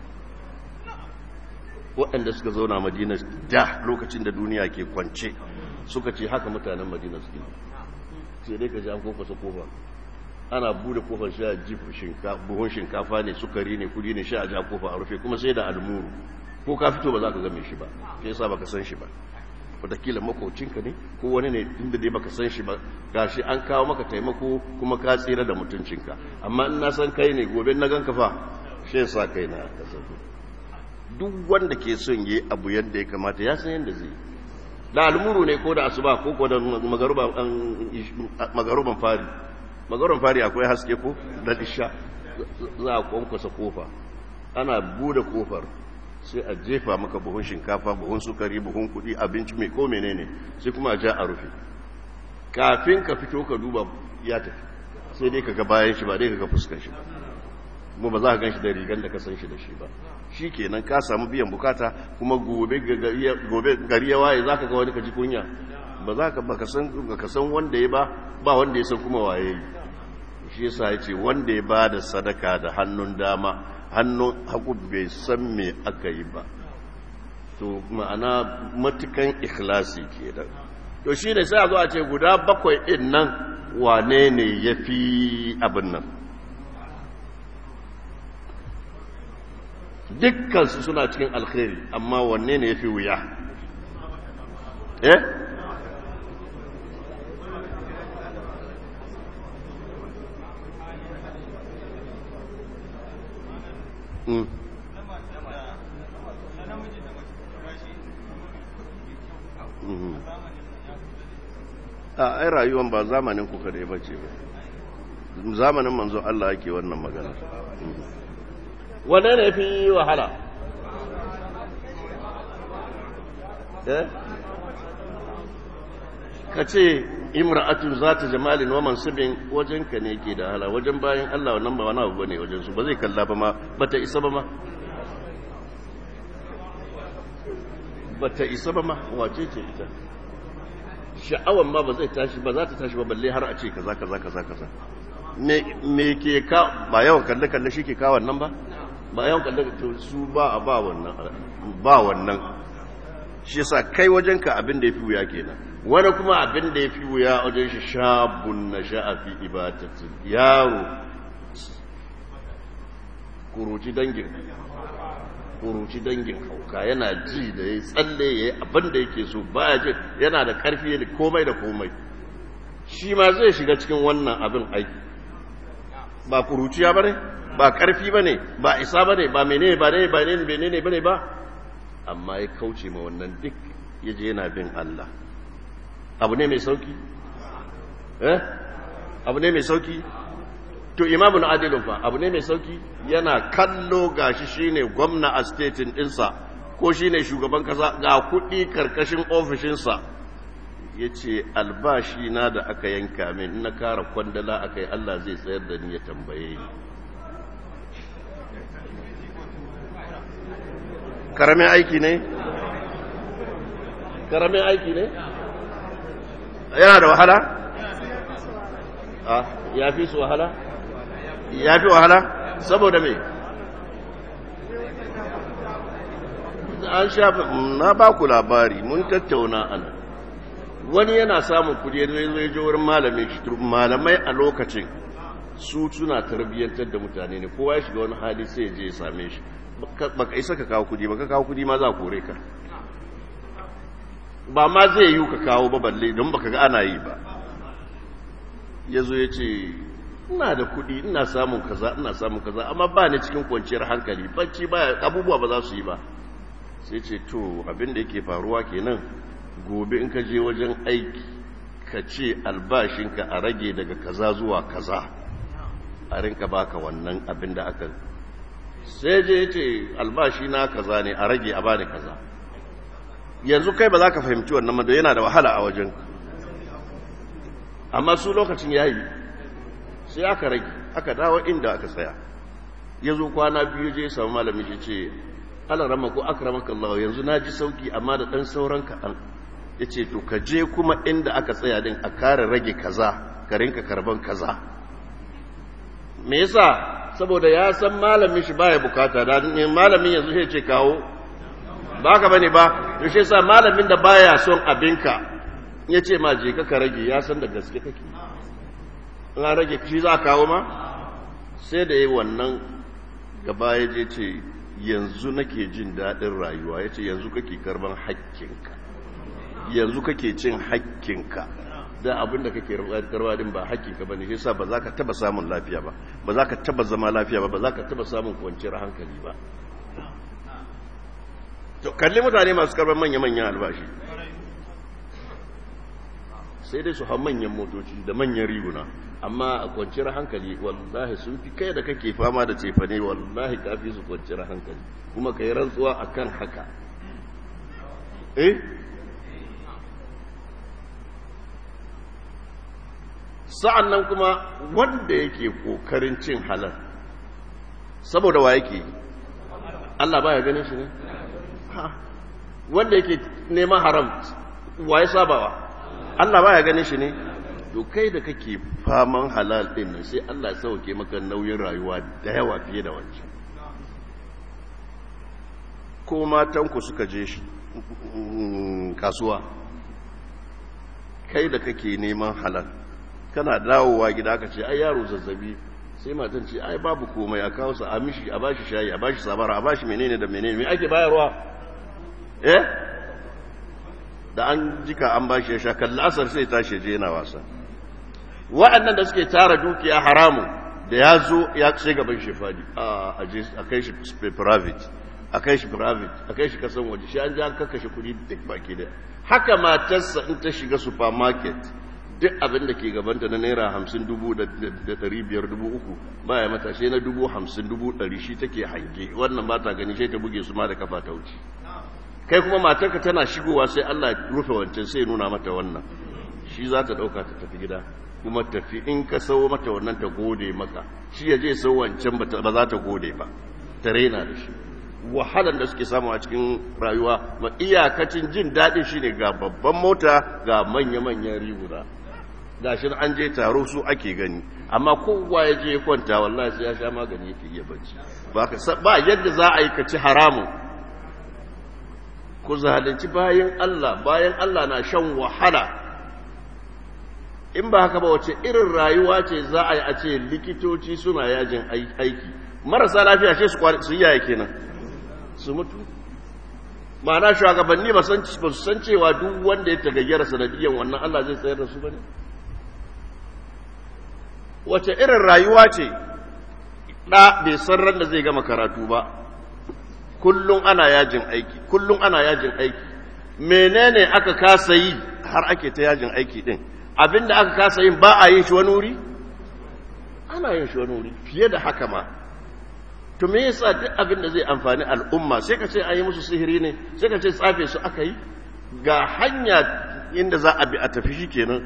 waɗanda suka zauna madina da lokacin da duniya ke kwance suka ce haka mutanen madina suke sai dai ka ji an kofasa kofa ana bude kofar sha jif buhun shinkafa ne sukari ne kudi ne sha a ja kofa a rufe kuma sai da almuru ko ka fito ba za ka game shi ba sai yasa baka san shi ba wataƙila makocinka ne ko wani ne inda dai baka san shi ba gashi an kawo maka taimako kuma ka tsira da mutuncinka amma in na san kai ne gobe na ganka fa shi yasa kai na ka duk wanda ke son yi abu yadda ya kamata ya san yadda zai da almuru ne ko da asuba ko ko da magaruban fari magaruban fari akwai haske ko da isha za a kwankwasa kofa ana bude kofar sai a jefa maka buhun shinkafa buhun sukari buhun kudi abinci mai ko menene sai kuma a ja a rufe kafin ka fito ka duba ya tafi sai dai ka ga bayan shi ba dai ka ga fuskan shi ba kuma ba za ka gan shi da rigan da ka san shi da shi ba shi kenan ka samu biyan bukata kuma gobe gari ya waye za ka ga wani ka ji kunya ba za ka baka san wanda ya ba ba wanda ya san kuma waye yi shi yasa ya ce wanda ya ba da sadaka da hannun dama hannun hagu bai san me aka yi ba to ma'ana matukan ikhlasi kenan to shi ne sai a zo a ce guda bakwai ɗin nan wane ne ya fi abin nan dukkansu suna cikin alkhairi amma wanne ne ya fi wuya eh Mm. na mata da na namiji da mace su gashi Mhm. zamanin ya kusa da a ai rayuwan ba zamanin ku kadai ba ce ba zamanin manzon Allah yake wannan magana wanne ne fi wahala eh ka ce imra'atun zata jamalin wa mansibin wajen ka ne ke da hala wajen bayan Allah wannan ba wani abu bane wajen su ba zai kalla ba ma bata isa ba ma bata isa ba ma wace ce ita sha'awan ma ba zai tashi ba za ta tashi ba balle har a ce kaza kaza kaza kaza me me ke ka ba yawan kalle kalle shi ke ka wannan ba ba yawan kalle to su ba a ba wannan ba wannan shi yasa kai wajen ka abin da yafi wuya kenan wani kuma abin da yafi wuya wajen shi shabun nasha'a fi ibadati yaro kuruci dangin kuruci dangin hauka yana ji da ya tsalle ya yi abin da yake so baya ji yana da karfi da komai da komai shi ma zai shiga cikin wannan abin aiki ba kuruciya ba ne ba karfi ba ne ba isa ba ne ba menene ba ne ba ne menene ba ne ba amma ya kauce ma wannan duk ya je yana bin Allah abu ne mai sauki eh abu ne mai sauki to imamun adilun fa abu ne mai sauki yana kallo gashi shine gwamna a statin dinsa ko shine shugaban kasa ga kuɗi karkashin ofishinsa ya ce albashi na da aka yanka min na kara kwandala aka yi Allah zai tsayar da ni ya tambaye ni karamin aiki ne karamin aiki ne yana da wahala ah ya fi su wahala ya fi wahala saboda me an shafi na ba ku labari mun tattauna ana wani yana samun kudi zai zai je wurin malamin shi malamai a lokacin su suna tarbiyyantar da mutane ne kowa ya shiga wani hali sai ya je ya same shi baka isa ka kawo kudi baka kawo kudi ma za a kore ka ba ma zai yi ka kawo ba balle don baka ga ana yi ba ya zo ya ce ina da kuɗi ina samun kaza ina samun kaza amma ba ni cikin kwanciyar hankali bacci ba abubuwa ba za su yi ba sai ce to abin da yake faruwa kenan gobe in ka je wajen aiki ka ce albashinka a rage daga kaza zuwa kaza a rinka baka wannan abin da aka sai je ya ce albashi na kaza ne a rage a bani kaza yanzu kai ba za ka fahimci wannan ma yana da wahala a wajen amma su lokacin yayi sai aka rage aka dawo inda aka tsaya ya zo kwana biyu je samu malamin shi ce ala rama ko akramaka Allah yanzu na ji sauki amma da dan sauran kaɗan ya ce to ka je kuma inda aka tsaya din a kare rage kaza ka rinka karban kaza me yasa saboda ya san malamin shi baya bukata da malamin yanzu sai ce kawo ba ka bane ba to shi yasa malamin da baya son abinka ya ce ma je ka rage ya san da gaske kake in an rage shi za a kawo ma sai da yi wannan gaba ya je ce yanzu nake jin daɗin rayuwa ya ce yanzu kake karban hakkinka yanzu kake cin hakkinka da abin da kake karba din ba hakkinka ba ne shi yasa ba za ka taba samun lafiya ba ba za ka taba zama lafiya ba ba za ka taba samun kwanciyar hankali ba to kalli mutane masu karban manya-manyan albashi sai dai su hau manyan motoci da manyan riguna amma a kwanciyar hankali wallahi sun fi kai da kake fama da cefane wallahi kafi su kwanciyar hankali kuma ka yi rantsuwa a kan haka eh sa'an nan kuma wanda yake kokarin cin halal saboda wa yake Allah baya ganin shi ne wanda yake neman haram wa ya sabawa Allah baya ganin shi ne to kai da kake faman halal din nan sai Allah ya sauke maka nauyin rayuwa da yawa fiye da wancan ko matan ku suka je shi kasuwa kai da kake neman halal kana dawowa gida ka ce ai yaro zazzabi sai matan ce ai babu komai a kawo sa a mishi a bashi shayi a bashi sabara a bashi menene da menene me ake bayarwa eh da an jika an bashi ya sha kalla asar sai tashi je yana wasa wa'annan da suke tara dukiya haramun da ya zo ya sai gaban shi fadi a kai shi private a kai shi private a kai shi kasan waje shi an ji an kakkashe kudi duk baki da haka matarsa in ta shiga supermarket duk abin da ke gabanta na naira hamsin dubu da dari biyar dubu uku baya mata shi na dubu hamsin dubu dari shi take hange wannan ba ta gani sai ta buge su ma da kafa ta wuce kai kuma matarka tana shigowa sai Allah rufe wancan sai nuna mata wannan shi za ta ɗauka ta tafi gida kuma tafi in ka sau mata wannan ta gode maka shi ya je sau wancan ba za ta gode ba ta raina da shi wahalar da suke samu a cikin rayuwa ma iyakacin jin daɗin shi ne ga babban mota ga manya-manyan riguna ga shi an je taro su ake gani amma kowa ya je kwanta wallahi sai ya sha magani yake iya bacci ba yadda za a yi ka ci haramun ku zalunci bayan Allah bayan Allah na shan wahala in ba haka ba wace irin rayuwa ce za a yi a ce likitoci suna yajin aiki marasa lafiya ce su yaya kenan su mutu ma'ana shugabanni ba su san cewa duk wanda ya tagayyara sanadiyan wannan Allah zai tsayar da su bane wace irin rayuwa ce ɗa bai san ran da zai gama karatu ba kullum ana yajin aiki kullum ana yajin aiki menene aka kasa yi har ake ta yajin aiki din abinda aka kasa yin ba a yin shi wani wuri ana yin shi wani wuri fiye da haka ma to me yasa duk abin da zai amfani al'umma sai ka ce an yi musu sihiri ne sai ka ce tsafe su aka yi ga hanya inda za a bi a tafi shi kenan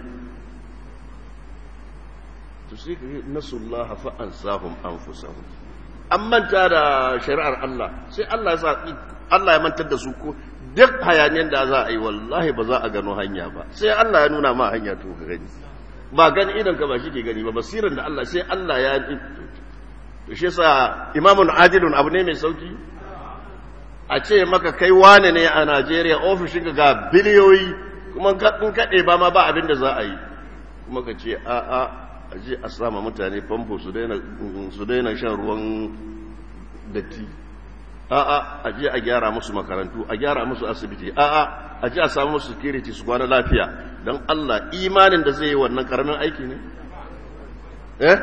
to sai ka yi nasullah fa ansahum anfusahum an manta da shari'ar Allah sai Allah ya sa Allah ya mantar da su ko duk hayaniyar da za a yi wallahi ba za a gano hanya ba sai Allah ya nuna ma hanya to ka gani ba gani idan ka ba shi ke gani ba basiran da Allah sai Allah ya to shi yasa imamun adilun abu ne mai sauki a ce maka kai wane ne a Najeriya ofishin ga biliyoyi kuma in kaɗe ba ma ba abin da za a yi kuma ka ce a a a je a sama mutane famfo su daina shan ruwan datti a a a je a gyara musu makarantu a gyara musu asibiti a a a je a samu musu security su kwana lafiya don Allah imanin da zai yi wannan karamin aiki ne eh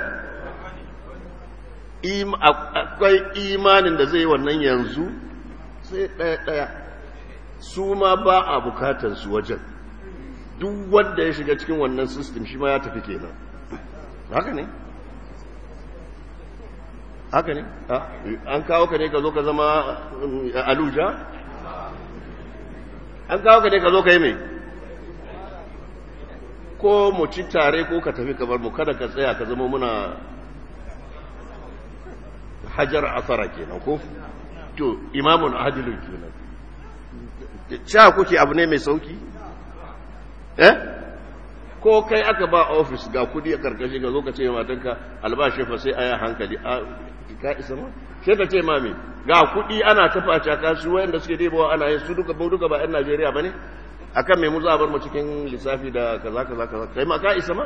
akwai imanin da zai yi wannan yanzu sai ɗaya-ɗaya su ma ba a bukatar su wajen duk wanda ya shiga cikin wannan system shi ma ya tafi kenan haka ne haka ne an kawo ka ne ka zo ka zama aluja an kawo ka ne ka zo ka yi mai ko mu ci tare ko ka tafi kamar mu kada ka tsaya ka zama muna hajar asara kenan ko to imamun adilun kenan sha kuke abu ne mai sauki eh ko kai aka ba ofis ga kudi a karkashi ga zo ka ce matanka albashi fa sai aya hankali a ka isa ma sai ka ce mami ga kudi ana tafa caka su wayanda suke debawa ana yin su duka duka ba yan Najeriya bane akan me mu za bar mu cikin lissafi da kaza kaza kaza kai ma ka isa ma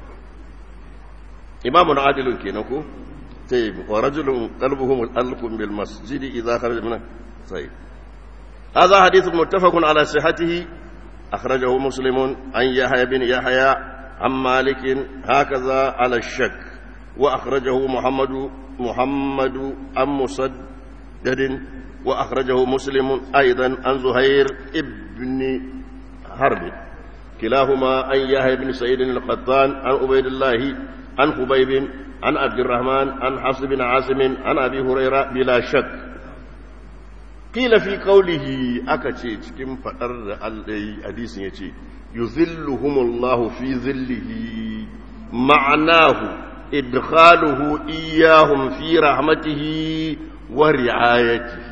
imamun adilun kenan ko طيب ورجل قلبه متعلق بالمسجد إذا خرج منه طيب هذا حديث متفق على صحته أخرجه مسلم عن يحيى بن يحيى عن مالك هكذا على الشك وأخرجه محمد محمد عن مسدد وأخرجه مسلم أيضا عن زهير ابن حرب كلاهما عن يحيى بن سعيد القطان عن عبيد الله عن خبيب عن عبد الرحمن عن حفص بن عاصم عن ابي هريره بلا شك قيل في قوله akace cikin fadar da Allah hadisin yace yuzilluhumullahu fi zillihi ma'anahu idkhaluhu iyyahum fi rahmatihi wa ri'ayatihi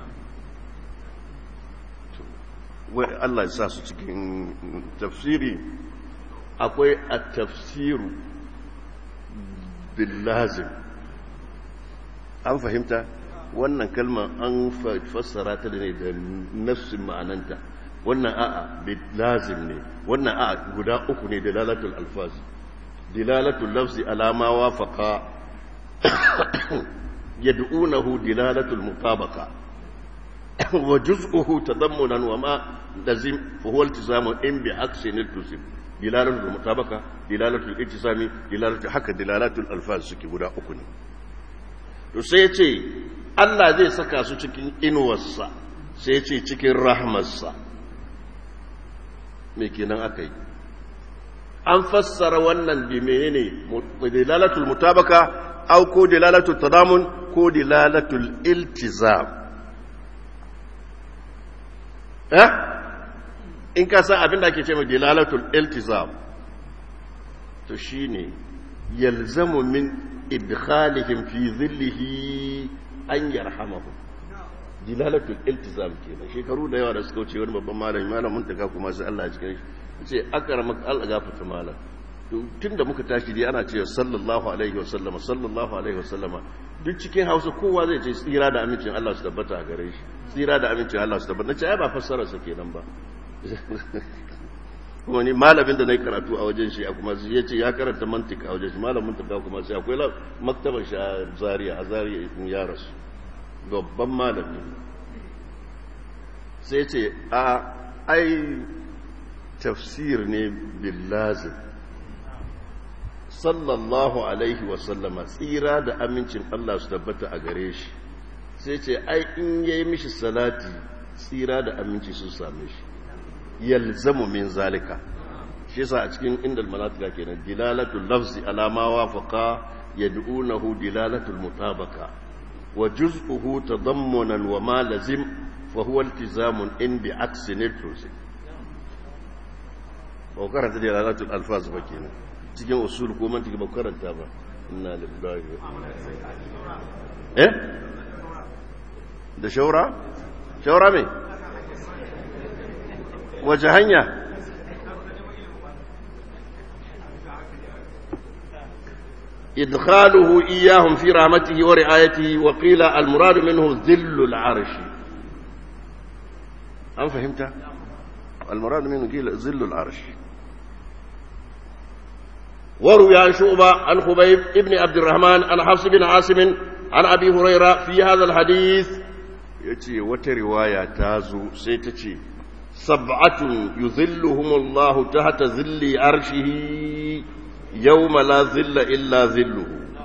wai Allah ya sa su cikin tafsiri akwai at-tafsiru billazim an fahimta wannan kalmar an fassara ta ne da nafsin ma'ananta wannan a'a billazim ne wannan a'a guda uku ne dalalatul alfaz dilalatul lafzi alama wafaqa yad'unahu dilalatul mutabaqa wa juz'uhu tadammunan wa ma lazim fa huwa iltizamu in bi aksin iltizam dilalatul mutabaka dilalatul ittisami dilalatul haka dilalatul alfaz suke guda uku ne to sai ce Allah zai saka su cikin inuwarsa sai ce cikin rahmarsa me kenan aka yi an fassara wannan bi menene dilalatul mutabaka au ko dilalatul tadamun ko dilalatul iltizam eh in ka san abin da ake ce mai dilalatul iltizam to shine yalzamu min idkhalihim fi zillihi an yarhamahu dilalatul iltizam kenan shekaru da yawa da suka wuce wani babban malami malamin ta kuma sai Allah ya cikin shi ce akramaka Allah gafarta malam tun da muka tashi dai ana cewa sallallahu alaihi wa sallama sallallahu alaihi wa sallama duk cikin hausa kowa zai ce tsira da amincin Allah su tabbata a gare shi tsira da amincin Allah su tabbata nace ai ba fassara sa kenan ba kuma ni malamin da na yi karatu a wajen shi kuma ya ce ya karanta mantika a wajen shi malamin ta kuma sai akwai maktabar shi a zaria a zaria in ya rasu babban malami sai ce a ai tafsir ne billazin sallallahu alaihi wasallama tsira da amincin Allah su tabbata a gare shi sai ce ai in yayi mishi salati tsira da aminci sun same shi yalzamu min zalika shi yasa a cikin indal manatika kenan dilalatul lafzi ala ma wafaqa yad'unahu dilalatul mutabaka wa juz'uhu tadammunan wa ma lazim fa huwa iltizamun in bi aksi nitrusi ba karanta dilalatul alfaz ba kenan cikin usul ko mantiki ba karanta ba inna lillahi eh da shaura shaura me wace hanya إدخاله إياهم في رحمته ورعايته وقيل المراد منه ذل العرش أم فهمت؟ المراد منه قيل ذل العرش وروي عن شعبة عن خبيب ابن عبد الرحمن عن حفص بن عاصم عن أبي هريرة في هذا الحديث يتي وترواية تازو سيتتي سبعة يظلهم الله تحت ظل عرشه يوم لا ظل إلا ظله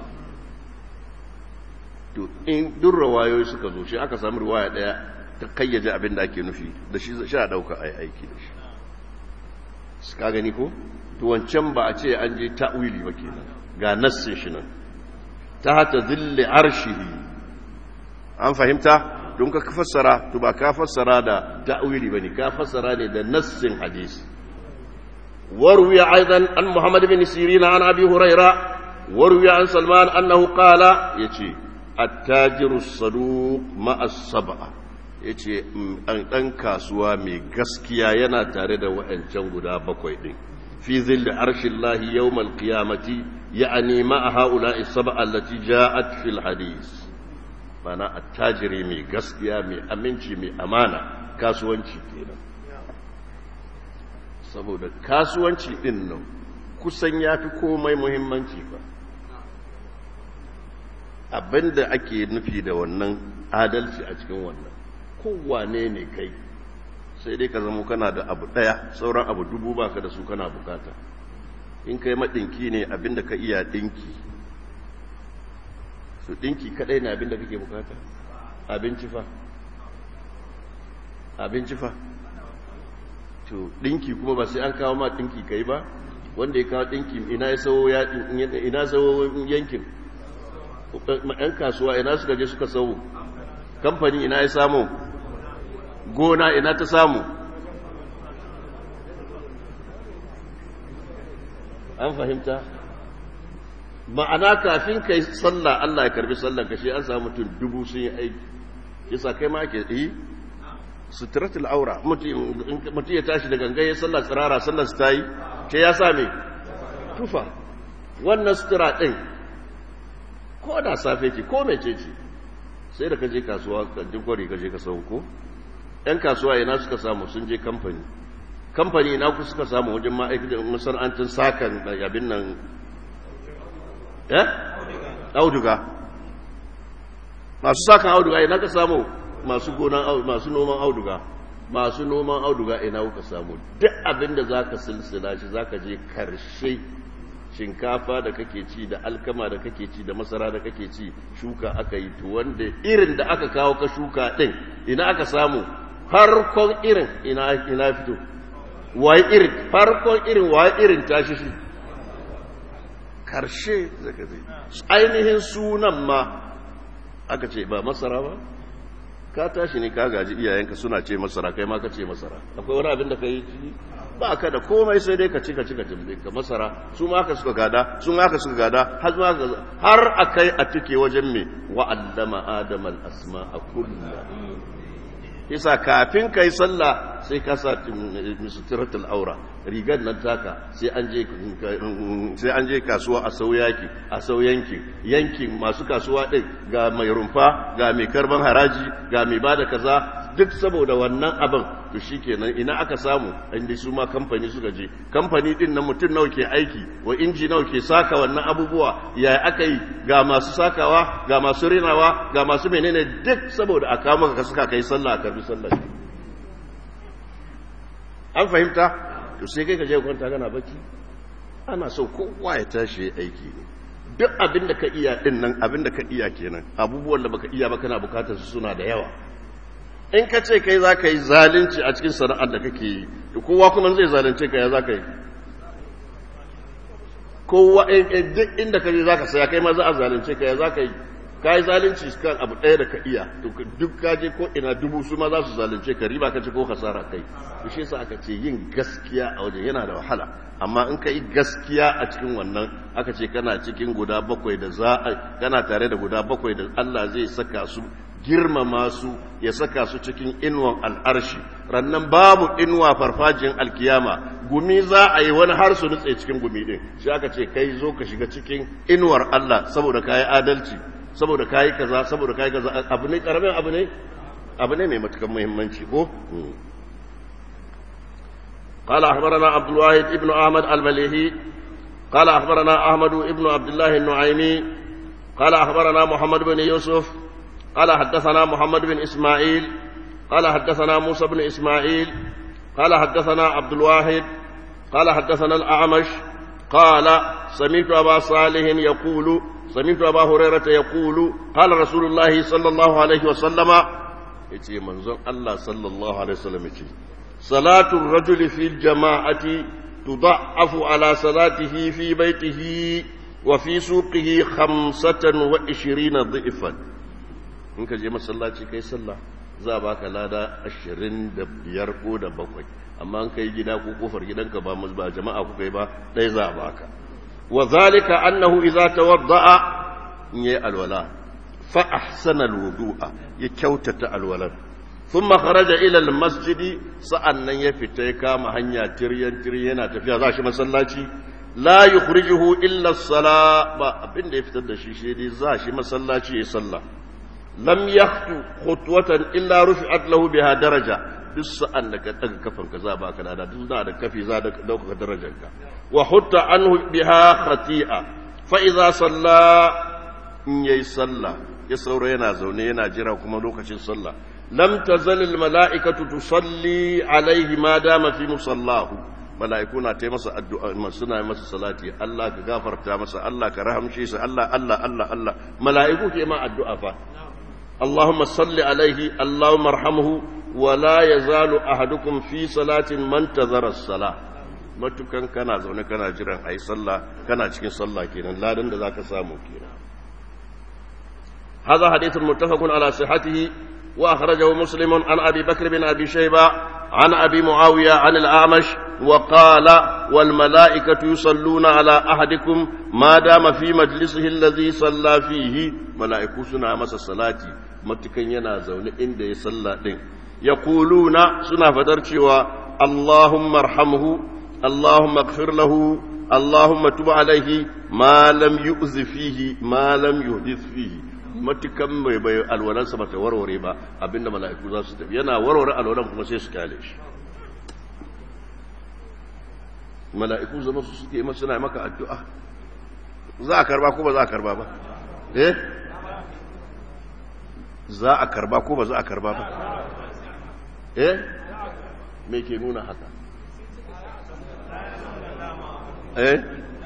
in duk rawayoyi suka zo shi aka samu riwaya daya ta kayyaje abin da ake nufi da shi sha dauka ai aiki da shi ka gani ko to wancan ba a ce an je ta'wili ba kenan ga nassin shi nan ta hata zilli arshihi an fahimta don ka fassara to ba ka fassara da ta'wili bane ka fassara ne da nassin hadisi وروي أيضا عن محمد بن سيرين عن أبي هريرة وروي عن سلمان أنه قال يتي التاجر الصدوق مع السبعة yace ɗan kasuwa mai gaskiya yana tare da wa'ancan guda bakwai ɗin fi zilli arshin lahi yau malkiyamati ya a nema a ha'ula isaba allati ja'at fil hadis mana attajiri mai gaskiya mai aminci mai amana kasuwanci kenan saboda kasuwanci ɗin nan kusan ya fi komai muhimmanci ba abinda ake nufi da wannan adalci a cikin wannan kowane ne kai sai dai ka zama kana da abu ɗaya sauran abu dubu baka da su kana bukata in kai maɗinki ne abinda ka iya ɗinki su ɗinki kaɗai ne abinda kake bukata abinci fa abinci fa to dinki kuma ba sai an kawo ma dinki kai ba wanda ya kawo dinki ina ya sawo ya ina sawo yankin ɗan kasuwa ina suka je suka sawo kamfani ina ya samu gona ina ta samu an fahimta ma'ana kafin kai sallah Allah ya karbi sallar kashe an samu mutum dubu sun yi aiki yasa kai ma ake yi suturatul aura mutum ya tashi da gangaye sallar tsirara sallar su ta yi ce ya same tufa wannan sutura ɗin ko da safe ce ko mece ce sai da ka je kasuwa ka kwari ka je ka sauko ‘yan kasuwa ina suka samu sun je kamfani kamfani ina ku suka samu wajen ma'aikatan masana'antar sakan abin nan ya? auduga masu sakan auduga ina ka samu masu gonan masu noman auduga masu noman auduga ina kuka samu duk abin da za ka silsila shi za ka je karshe shinkafa da kake ci da alkama da kake ci da masara da kake ci shuka aka yi to wanda irin da aka kawo ka shuka din ina aka samu farkon irin ina ina fito waye irin farkon irin waye irin tashi shi karshe zaka zai ainihin sunan ma aka ce ba masara ba ka tashi ne ka gaji iyayenka suna ce masara kai ma ka ce masara akwai wani abin da ka yi ba ka da komai sai dai ka ci ka ci ka tambaye ka masara su ma ka suka gada su ma ka suka gada har ma har akai a tike wajen me wa allama adama al asma'a kullu isa kafin kai sallah sai ka sa suturatul aura rigar nan taka sai an je sai an je kasuwa a sauyaki a sauyanki yankin masu kasuwa din ga mai rumfa ga mai karban haraji ga mai bada kaza duk saboda wannan abin to shikenan ina aka samu inda su ma kamfani suka je kamfani din nan mutum nawa ke aiki wa inji nawa ke saka wannan abubuwa ya aka yi ga masu sakawa ga masu rinawa ga masu menene duk saboda a kawo maka suka kai sallah a karbi sallah an fahimta to sai kai ka je kwanta kana bacci ana so kowa ya tashi ya aiki ne duk abin da ka iya din nan abin da ka iya kenan abubuwan da baka iya ba kana bukatar su suna da yawa in ka ce kai za ka yi zalunci a cikin sana'ar da kake yi kowa kuma zai zalunce ka ya za ka yi kowa duk inda ka je za ka saya kai ma za a zalunce ka ya za ka yi ka yi zalunci kan abu ɗaya da ka iya duk ka je ko ina dubu su ma za su zalunce ka riba ka ci ko hasara kai shi yasa aka ce yin gaskiya a wajen yana da wahala amma in ka yi gaskiya a cikin wannan aka ce kana cikin guda bakwai da za a kana tare da guda bakwai da Allah zai saka su girmama su ya saka su cikin inuwan al'arshi rannan babu inuwa farfajin alkiyama gumi za a yi wani har su nutse cikin gumi din shi aka ce kai zo ka shiga cikin inuwar Allah saboda kayi adalci saboda kayi kaza saboda kayi kaza abu ne karamin abu ne abu ne mai matukan muhimmanci ko قال أخبرنا عبد الواحد ابن أحمد المليهي قال أخبرنا أحمد ابن عبد الله النعيمي قال أخبرنا محمد بن يوسف قال حدثنا محمد بن إسماعيل قال حدثنا موسى بن إسماعيل قال حدثنا عبد الواحد قال حدثنا الأعمش قال سمعت أبا صالح يقول سمعت أبا هريرة يقول قال رسول الله صلى الله عليه وسلم يتي منظر الله صلى الله عليه وسلم يتي صلاة الرجل في الجماعة تضعف على صلاته في بيته وفي سوقه خمسة وعشرين ضعفا in ka je masallaci kai sallah za a baka lada ashirin da biyar ko da bakwai amma in kai gida ko kofar gidanka ba ba jama'a ku kai ba ɗaya za a baka wa zalika annahu idza tawadda'a in yayi alwala fa ahsana alwudu'a ya kyautata alwalar thumma kharaja ila almasjid sa'annan ya fita ya kama hanya tiryan tiryan yana tafiya za shi masallaci la yukhrijuhu illa as-sala ba abin da ya fitar da shi shi dai za shi masallaci ya sallah lam yakhtu khutwatan illa rufi'at lahu biha daraja duk sa'an da ka daga kafan ka za ba ka da duk da da kafi za da dauka darajar ka wa hutta anhu biha khati'a fa idza salla in yayi salla ya saura yana zaune yana jira kuma lokacin sallah lam tazal al mala'ikatu tusalli alayhi ma dama fi musallahu mala'iku na ta masa addu'a suna masa salati Allah ka gafarta masa Allah ka rahamshe sa Allah Allah Allah Allah mala'iku ke ma addu'a fa اللهم صل عليه اللهم ارحمه ولا يزال احدكم في صلاه من انتظر الصلاه matukan kana zaune kana jiran ayi sallah kana cikin sallah kenan ladan da zaka samu kenan هذا حديث متفق على صحته واخرجه مسلم عن ابي بكر بن ابي شيبه عن ابي معاويه عن الاعمش وقال والملائكه يصلون على احدكم ما دام في مجلسه الذي صلى فيه ملائكه سنا masa salati matukan yana zaune inda ya salla din yaquluna suna fadar cewa Allahumma arhamhu Allahumma ighfir lahu Allahumma tub alaihi ma lam yu'zi fihi ma lam yuhdith fihi matukan mai bai alwalansa bata warware ba abinda mala'iku za su tafi yana warware alwalan kuma sai su kyale shi mala'iku zama su suke masu suna maka addu'a za a karba ko ba za a karba ba eh za a karba ko ba za a karba ba eh me ke nuna haka eh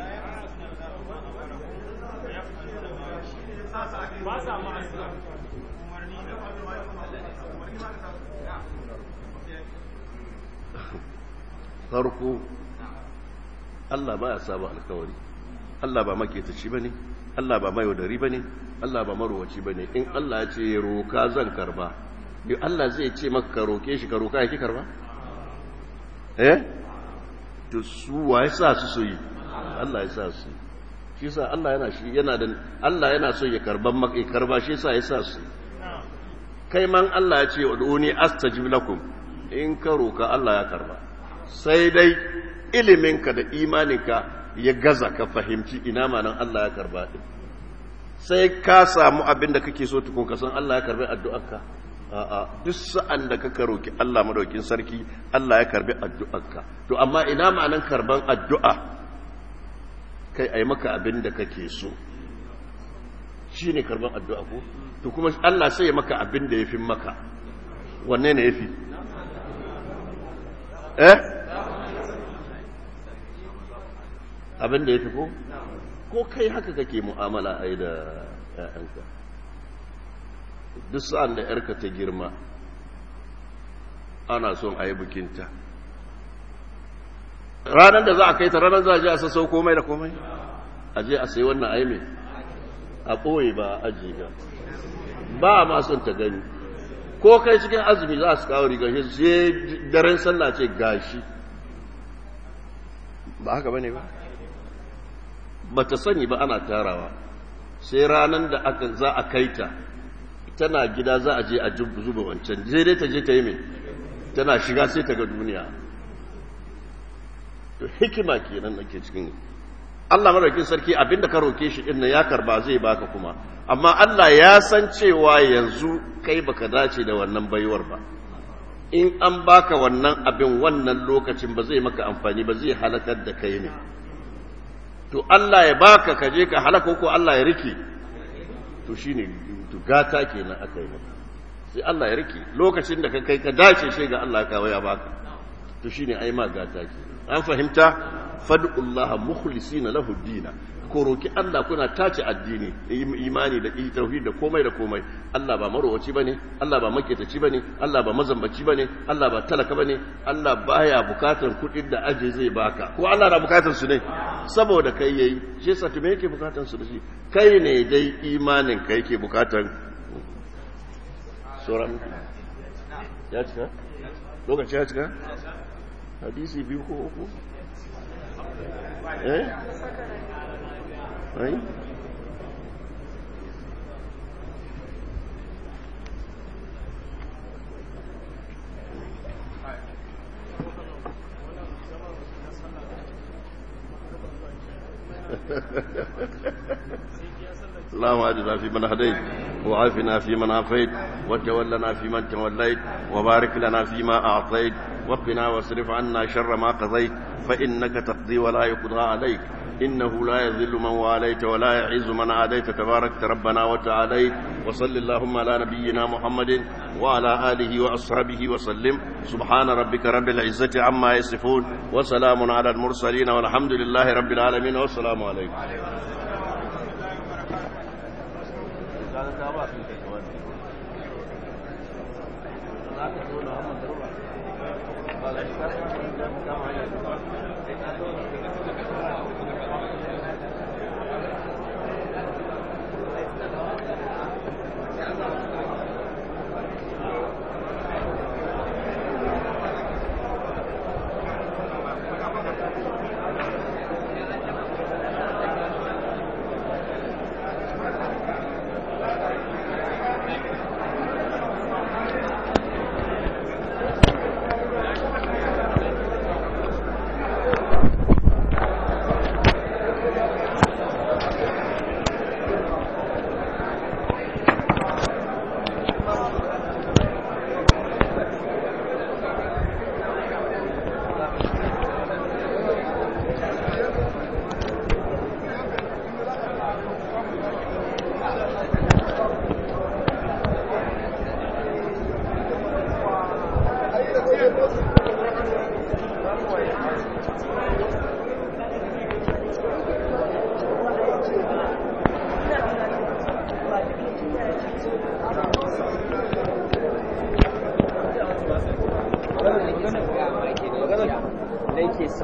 farko Allah ba ya saba alkawari Allah ba maketaci ba ne Allah ba mayaudari ba ne Allah ba marowaci ba ne in Allah ya ce roka zan karba yi Allah zai ce maka ka roke shi ka roka ya ki karba eh to su wa ya sa su so yi Allah ya sa su shi sa Allah yana shi yana da Allah yana so ya karban maka ya karba shi sa ya sa su kai man Allah ya ce uduni astajib lakum in ka roka Allah ya karba sai dai iliminka da imaninka ya gaza ka fahimci ina manan Allah ya karba din sai ka samu abin da kake so tukun ka san Allah ya karbi addu'arka a'a duk sa'an da ka roki Allah madaukin sarki Allah ya karbi addu'arka to amma ina ma'anan karban addu'a kai ai maka abin da kake so shine karban addu'a ko to kuma Allah sai ya maka abin da yafi maka wanne ne yafi eh abin da ya fi ko ko kai haka kake mu'amala a yi da ‘ya'yanka duk sa'an da ‘yarka ta girma ana son a yi bukinta ranar da za a kai ta ranar za a je a sassau komai da komai a je a sai wannan aime a ɓoye ba a ajiye ba ba a ma son ta gani ko kai cikin azumi za su kawo rigar shi sai daren sallah ce gashi ba haka bane ba ba ta sani ba ana tarawa sai ranar da aka za a kai ta tana gida za a je a zuba wancan zai dai ta je ta yi mai tana shiga sai ta ga duniya to hikima kenan ake cikin Allah madaukin sarki abinda ka roke shi din ya karba zai baka kuma amma Allah ya san cewa yanzu kai baka dace da wannan baiwar ba in an baka wannan abin wannan lokacin ba zai maka amfani ba zai halakar da kai ne to Allah ya baka ka je ka halaka ko Allah ya rike to shine to gata kenan aka yi maka sai Allah ya rike lokacin da ka kai ka dace sai ga Allah ka ya baka to shine ai ma gata kenan an fahimta fad'ullaha mukhlisina lahu dina ko roki Allah kuna tace addini imani da tauhid da komai da komai Allah ba marowaci bane Allah ba maketaci bane Allah ba mazambaci bane Allah ba talaka bane Allah baya bukatar kudin da aje zai baka ko Allah na bukatar su ne saboda kai yayi shi yasa to me yake bukatar su da shi kai ne dai imanin ka yake bukatar sauran ya cika lokaci ya cika hadisi biyu ko uku eh ai اللهم اهدنا فيمن هديت وعافنا فيمن عافيت وتولنا فيمن توليت وبارك لنا فيما اعطيت وقنا واصرف عنا شر ما قضيت فانك تقضي ولا يقضى عليك إنه لا يذل من واليت ولا يعز من عاديت تبارك ربنا وتعاليت وصل اللهم على نبينا محمد وعلى آله وأصحابه وسلم سبحان ربك رب العزة عما يصفون وسلام على المرسلين والحمد لله رب العالمين والسلام عليكم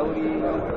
sauri